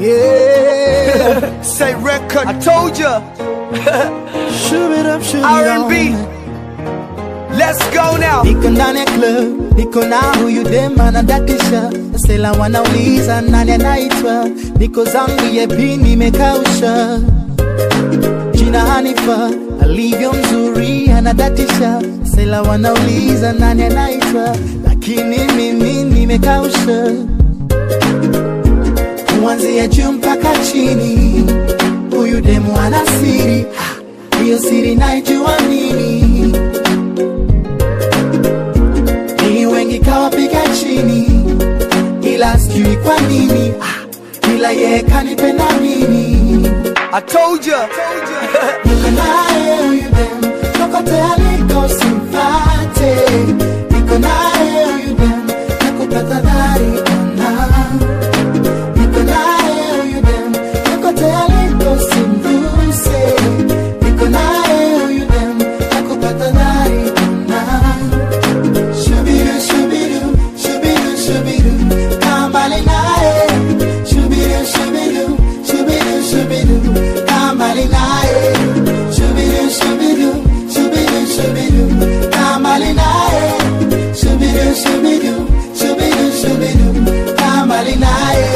Yeah. Say record. I told ya. Shove it up, shove it R&B. on. Let's go now. Niko ndani ya club, niko na huyu dem anadatisha, sela wanauliza nani anaitwa, niko zangu yepi nimekausha, jina Hanifa alivyo mzuri anadatisha, sela wanauliza nani anaitwa, lakini mimi nimekausha, kuanzia juu mpaka chini, huyu demu ana siri, Ah, hiyo siri naijua mimi ni wengi kawapiga chini, ila sijui kwa nini, ah, ila yeye kanipenda mimi. I told ya. Niko naye huyu dem, kokote aliko simfate. Niko naye huyu dem, nakupata dhari ona. Niko naye huyu dem, kokote aliko simguse. Niko naye huyu dem, nakupata dhari ona. Shubidu, shubidu, shubidu, shubidu, kaa mbali naye. Shubidu, shubidu, shubidu, shubidu, kaa mbali naye. Shubidu, shubidu, shubidu, shubidu, kaa mbali naye. Shubidu, shubidu, shubidu, shubidu, kaa mbali naye.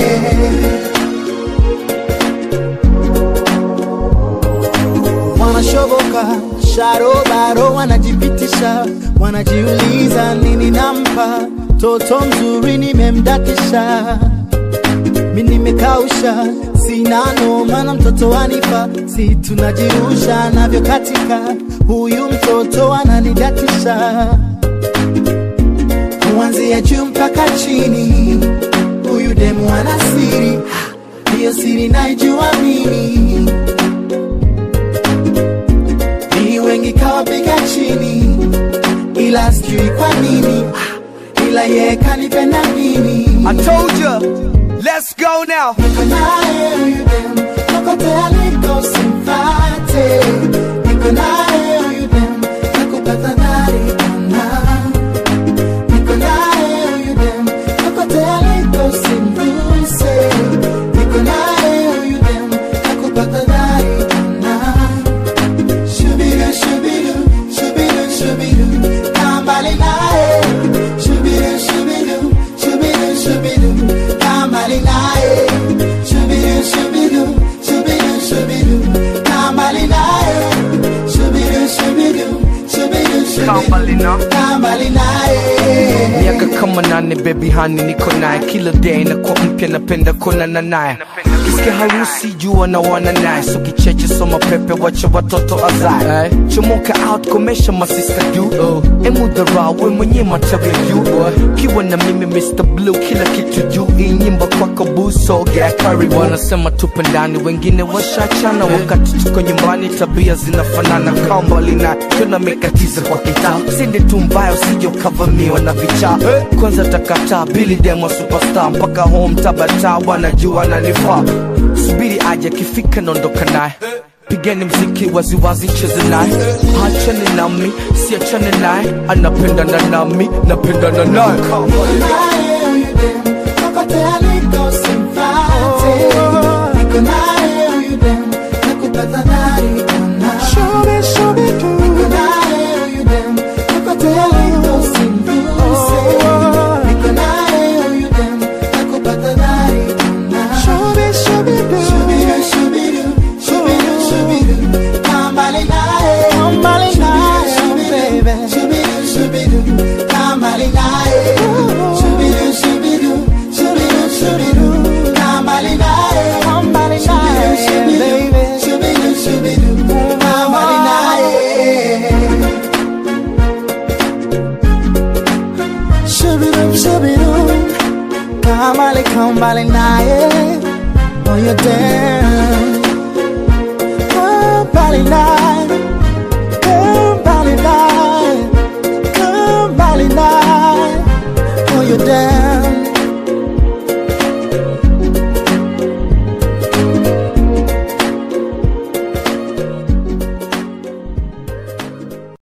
wanashoboka sharobaro wanajipitisha wanajiuliza nini nampa toto mzuri nimemdatisha mi nimekausha sina noma na mtoto wanipa si tunajirusha navyo katika huyu mtoto ananidatisha kuanzia juu mpaka chini huyu demu ana siri Ah, hiyo siri naijua mimi ni wengi kawapiga chini, ila sijui kwa nini, ah, ila yeye kanipenda mimi. I told ya. Let's go now. Niko naye huyu dem, kokote aliko simfate. Niko naye huyu dem, nakupata dhari ona. Niko naye huyu dem, kokote aliko simguse. Niko naye huyu dem, nakupata dhari ona. Shubidu, shubidu, shubidu, shubidu, kaa mbali naye. Shubidu, shubidu, shubidu, shubidu, kaa mbali naye. Shubidu, shubidu, shubidu, shubidu, kaa mbali naye. Shubidu, shubidu, shubidu, Kaa mbali na. shubidu, kaa mbali naye. miaka kama nane baby hani niko naye kila day nakuwa mpya napenda kuonana naye kisikia harusi jua na wana naye so kicheche soma pepe wacha watoto azae chomoka out komesha masista juu emudhara we mwenye matawi juu kiwa na mimi Mr. Blue kila kitu juu hii nyimbo kwako buso yeah, karibu wanasema tupe ndani wengine washachana wakati tuko nyumbani tabia zinafanana kambali na tunamekatiza kwa kitaa sindi tu mbaya usije ukavamiwa na vichaa kwanza takataa bili demo superstar mpaka home tabata wanajua nanifaa subiri aje akifika naondoka naye pigeni mziki waziwazi cheze naye hachane nami siachane naye anapendana nami napendana naye naye huyu dem, kokote aliko simfate. Niko naye huyu dem, nakupata dhari ona. Niko naye huyu dem, kokote aliko simguse. Niko naye huyu dem, nakupata dhari ona. Shubidu, shubidu, shubidu, shubidu, kaa mbali naye. Shubidu, shubidu, shubidu, kaa mbali naye. Shubidu, shubidu, shubidu, shubidu, kaa mbali naye. Shubidu, shubidu, shubidu, shubidu, kaa mbali naye. Shubidu, shubidu, kaa mbali, kaa mbali naye. Oh, you're down. Kaa mbali naye. Kaa mbali naye. Kaa mbali naye. Oh, you're down.